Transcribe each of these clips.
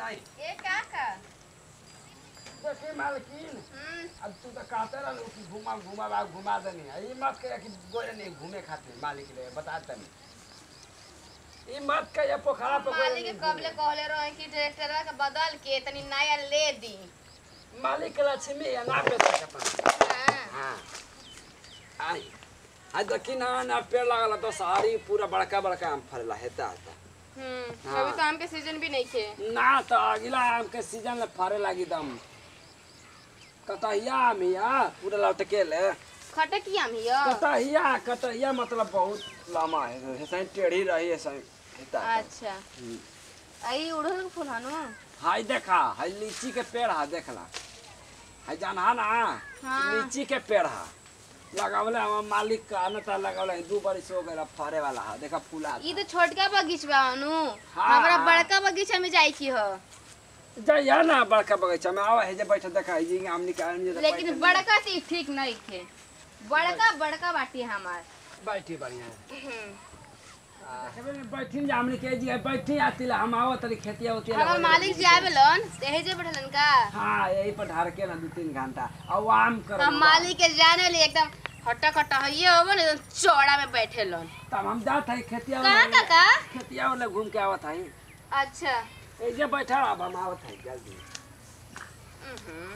नहीं ए काका देखी मालकिन हम्म अब तू तो कहते रहलू कि घुमा घुमा बा घुमा देनी ये मत कहे कि गोरे नहीं घूमे खातिर मालिक ले बता तनी ये मत कहे पोखरा पे गोरे मालिक नहीं के कबले घूमे। कहले रहे कि ट्रैक्टर के बदल के तनी नया ले दी मालिक के लक्ष्मी है ना बेच सकता हाँ हाँ आई आज देखी ना ना पेड़ लगल तो सारी पूरा बड़का बड़का आम फरेला हेता हेता हम्म हाँ। अभी तो आम के सीजन भी नहीं खे ना तो अगला आम के सीजन में फरे लगी दम कतहिया आम हिया पूरा लटके ले खटकी आम हिया कतहिया कतहिया मतलब बहुत लम्बा है ऐसे टेढ़ी रही ऐसे हेता हेता। अच्छा आई उड़हल के फूल हनु हाय देखा हाय लीची के पेड़ हा देखला हाय जानहा ना हाँ। लीची के पेड़ हा लगावले हम मालिक का न त लगावले दू बरिस हो गइल फरे वाला हा देखा फूला ई तो छोटका बगीचा हनु हाँ। हमरा बड़का बगीचा में जाई की हो जइया ना बड़का बगीचा में आवा है जे बैठ देखा है जी आम निकाल जे लेकिन बड़का तो ठीक नहीं खे बड़का बड़का बाटी हमार बैठी बढ़िया हम्म। बैठी जे हमनी के जी बैठी आती ला हम आवत तरी खेतिया होती हमर मालिक जी आवेलन तेहे जे बैठलन का हां यही पर ढार के ना दू तीन घंटा और आम कर हम मालिक के जाने ले एकदम हट्टा कट्टा हइये होबो ना एकदम चौड़ा में बैठेलन तब हम जात है खेतिया कहाँ वाला- काका खेतिया वाला घूम के आवत है अच्छा ए जे बैठा अब हम आवत है जल्दी हम्म।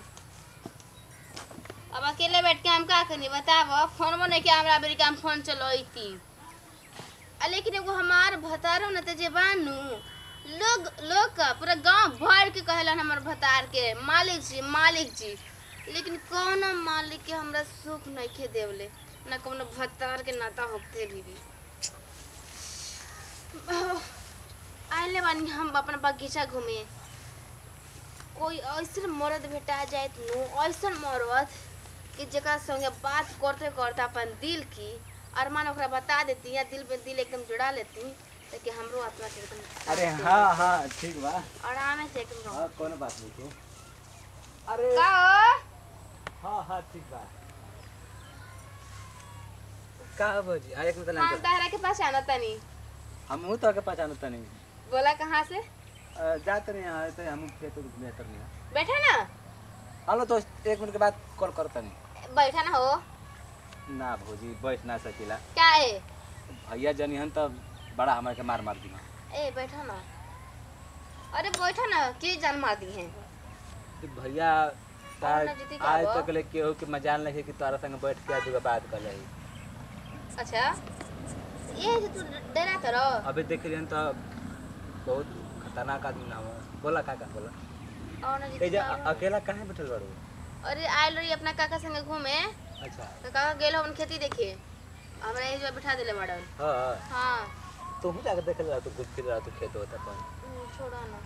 अब अकेले बैठ के हम का करनी बताव फोन में नहीं कि हमरा बेरी के हम फोन चलोईती आ लेकिन एगो हमार भतारो न ते जे बानू लोग लोग का पूरा गांव भर के कहेलन हमर भतार के मालिक जी मालिक जी लेकिन कौन मालिक के हमरा सुख नहीं खे देवले ना कौनो भतार के नाता होते भी भी आइले बानी हम अपना बगीचा घूमे कोई ऐसन मर्द भेटा जाए नु ऐसन मर्द कि जकरा संगे बात करते करते अपन दिल की अरमान ओकरा बता देती या दिल में दिल एकदम जुड़ा लेती ताकि हमरो आत्मा के एकदम अरे हाँ हाँ ठीक बा आराम से एकदम रहो हाँ कोनो बात नहीं तू अरे का हो? हाँ हाँ ठीक बा का बोजी आ एक मिनट हम लाइन तहरा के पास आना तनी हम हूँ तो के पहचानत नहीं बोला कहाँ से जात नहीं है तो हम खेत में बेहतर नहीं बैठा ना हेलो तो एक मिनट के बाद कॉल करता नहीं बैठा ना हो ना भौजी बैठ ना सकीला क्या है भैया जनी हन तो बड़ा हमारे के मार मार दी ए बैठा ना अरे बैठा ना के जान मार दी है भैया और ना जीती का आज बा? तक ले केहू के मजाल नहीं है कि तोरा संग बैठ के आज बात कर रही अच्छा ये जो तू डरा करो अभी देख रही तो बहुत खतरनाक आदमी ना हो बोला काका बोला और ना ए जीती जे का अ- अकेला काहे बैठल बाड़ू अरे आयल रही अपना काका संगे घूमे अच्छा तो काका गेल अपन खेती देखे हमरा यही जो बिठा दिले मैडम हाँ हाँ तू भी जाकर देख रहा तू घूम फिर रहा तू खेत होता अपन हम्म, छोड़ा ना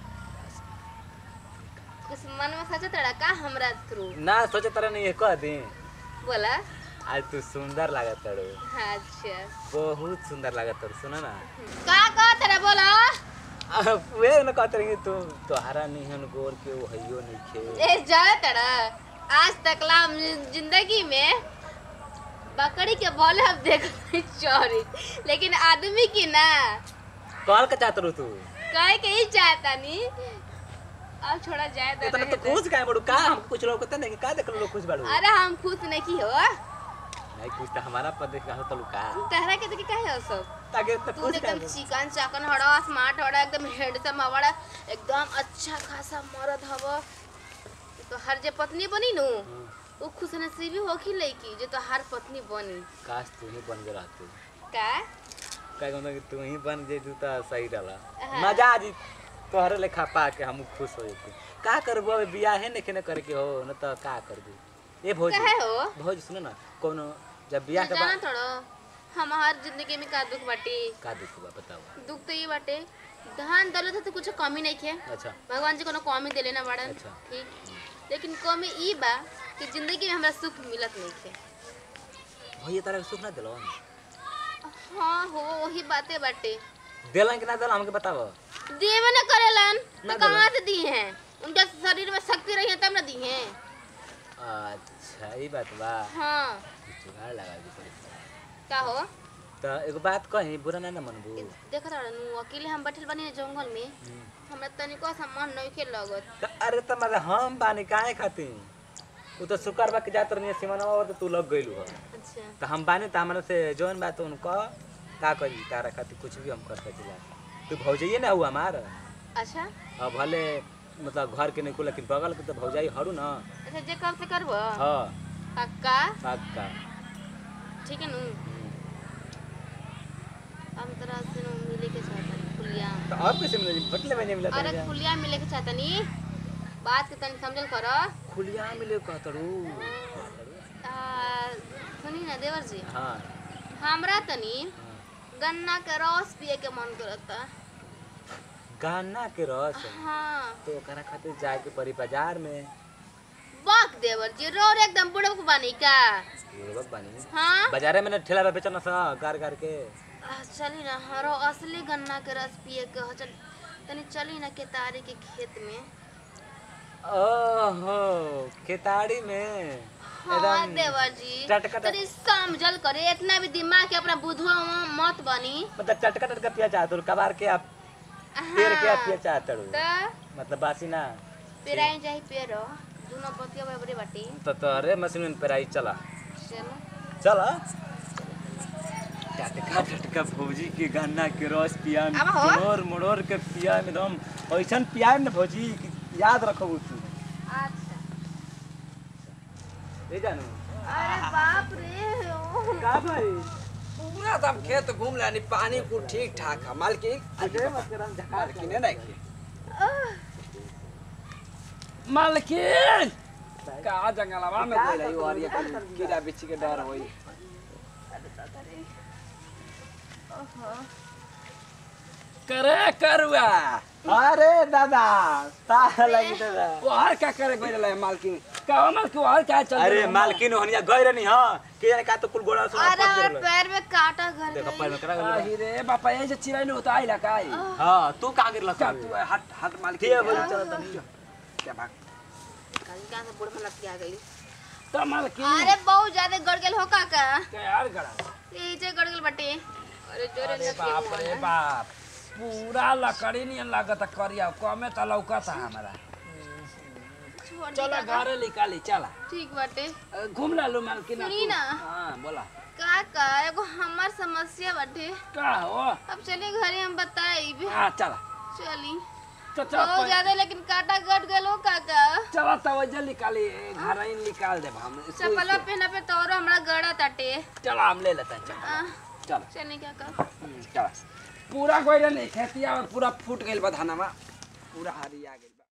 कुछ मन में सोचा तड़ा का हमरा थ्रू ना सोचे तरह नहीं है कह दी बोला आज तू सुंदर लागत तड़ो अच्छा बहुत सुंदर लागत तड़ सुना ना का का तड़ा बोला अब वे न कहते रही तू तोहरा नहीं हन गोर के वो हइयो नहीं खे ए जा तड़ा आज तक ला हम जिंदगी में बकरी के बोले हम देख चोरी लेकिन आदमी की ना कॉल का चाहत रू तू कहे के ही चाहता नी अब छोड़ा जाए तो इतना रहे तो दे। खुश काहे बड़ू का हम कुछ लोग कहते नहीं का देख लो खुश बाड़ू अरे हम खुश नहीं की हो नहीं कुछ तो हमारा पर देख रहा तलू का तहरा के देखे काहे हो सब ताकि तो तू खुश एकदम काहे चिकन चाकन हड़ा स्मार्ट हड़ा एकदम हैंडसम हवड़ा एकदम अच्छा खासा मर्द हव तो हर जे पत्नी बनी नु वो खुश नसीबी होखी लईकी जो तो हर पत्नी बनी काश तू ही बन गया तू का का कहता कि तू ही बन जे तू तो सही डाला हाँ। मजा आ जी तोहरे लेखा पा के हम खुश हो जेती का करबो अबे बियाह है नहीं ने करे के हो न तो का कर दू ए भौजी काहे हो भौजी सुनो ना कोनो जब बियाह के जाना बाद थोड़ो हमार जिंदगी में का दुख बाटे का दुख बा बताओ दुख तो ये बाटे धन दौलत है तो कुछ कमी नहीं है अच्छा भगवान जी कोनो कमी देले ना बाड़न अच्छा। ठीक लेकिन कमी ई बा कि जिंदगी में हमरा सुख मिलत नहीं है भैया तारा के सुख ना दिलो हाँ हो वही बातें बाटे दिलन कि ना दिलन हमके बताओ देवे न करेलन ना तो कहाँ से दी हैं उनके शरीर में शक्ति रही है तब न दी हैं अच्छा ई बात बा हाँ जुगाड़ लगा दी पड़ी का हो तो एगो बात कही बुरा ना ना मनबू देखत रहनु अकेले हम बैठल बानी ना जंगल में हमरा तनिको सा मन नइखे लगत तो अरे तो मतलब हम बानी काहे खातिर उ तो शुक्र बा के जात रहनी सिमनवा तो तू लग गइलू हो अच्छा तो हम बानी तो हमरा से जौन बात उनको का करी तारा खातिर कुछ भी हम कर सकिला तू भौजाइए ना हुआ हमार अच्छा अब भले मतलब घर के नहीं को लेकिन बगल के तो भौजाई हरू ना अच्छा जे कब से करबो हाँ पक्का पक्का ठीक है नु हम तरह से नु मिले के चाहतनी खुलिया तो अब कैसे मिले बटले में नहीं मिला अरे खुलिया मिले के चाहतनी बात के तनी समझल कर खुलिया मिले कहतरू सुनी ना देवर जी हाँ हमरा तनी गन्ना के रस पिए के मन करता गाना के रस हाँ तो ओकरा खातिर जाए के पड़ी बाजार में बाक देवर जी रोड एकदम बुढ़ब बानी का बुढ़बक बानी हाँ बाजारे में ना ठेला पे बेचना सा गार गार के आ, चली ना हरो असली गन्ना के रस पिए के हो चल तनी चली ना केतारी के खेत में ओहो केताड़ी में हाँ देवर जी टटका- तनी समझल करे इतना भी दिमाग के अपना बुधवा मत बनी मतलब चटका टटका पिया चाहत हो कबार के आप पेड़ के आप पिया चाहत हो त मतलब बासी ना पेराई जाई पेरो दोनों पतिया बराबरे बाटी तो तोरे मशीन में पेराई चला चलो चला टटका टटका भौजी के गन्ना के रस पिया में अब हो। मोड़ मोड़ के पिया में एकदम ऐसन पिया में ना भौजी कि याद रखो तू अच्छा ले जानू अरे बाप रे ओ। का भाई पूरा तो हम खेत घूम लेनी पानी को ठीक ठाक है मालकिन अजय मत कर हम झका मालकिन है ना कि मालकिन का जंगलवा में कोई रही और ये कहीं कीड़ा बिच्छी के डर होई करे करुआ अरे दादा ता लगी दादा वो हर क्या करे कोई रहे मालकिन का मालकिन हर क्या चल अरे मालकिन होनिया गई रहनी हां के जाने का तो कुल गोड़ा सुना अरे पड़ हमारे गेल पैर में काटा घर देखो गई पैर में करा गेल आही रे बापा ये जे चिड़ै न होता आइला का आई हां तू कहां गिरला क्या तू हट हट मालकिन के बोल चल तनी क्या भाग कहीं कहाँ से बुढ़ मनत आ गई तो मालकिन अरे बहुत ज्यादा गड़ गेल हो काका क्या यार गड़ा ये जे गड़ गेल बटे अरे जोरे अरे नस बाप रे बाप पूरा लकड़ी नहीं लागत करिया कमे त लौकत हमरा छोड़ दी चलो काका घरे निकाली चला ठीक बाटे अ, घूम ला लो मालकिन सुनी ना। हां बोला काका एगो हमार समस्या बाटे का हो अब चलिए घरे हम बताई हां चला चली तो चल बहुत पह- ज्यादा लेकिन काटा गड़ गेल हो काका चला तब जल्दी निकाली घर ही निकाल दे हम सुई चप्पलवा से। पहना पे तोरो हमरा गड़ा ताटे चला हम ले लेते हैं चल आ, चल चली काका चला पूरा कोई नहीं खेतिया और पूरा फूट गइल बा धानमा पूरा हरी आ गइल बा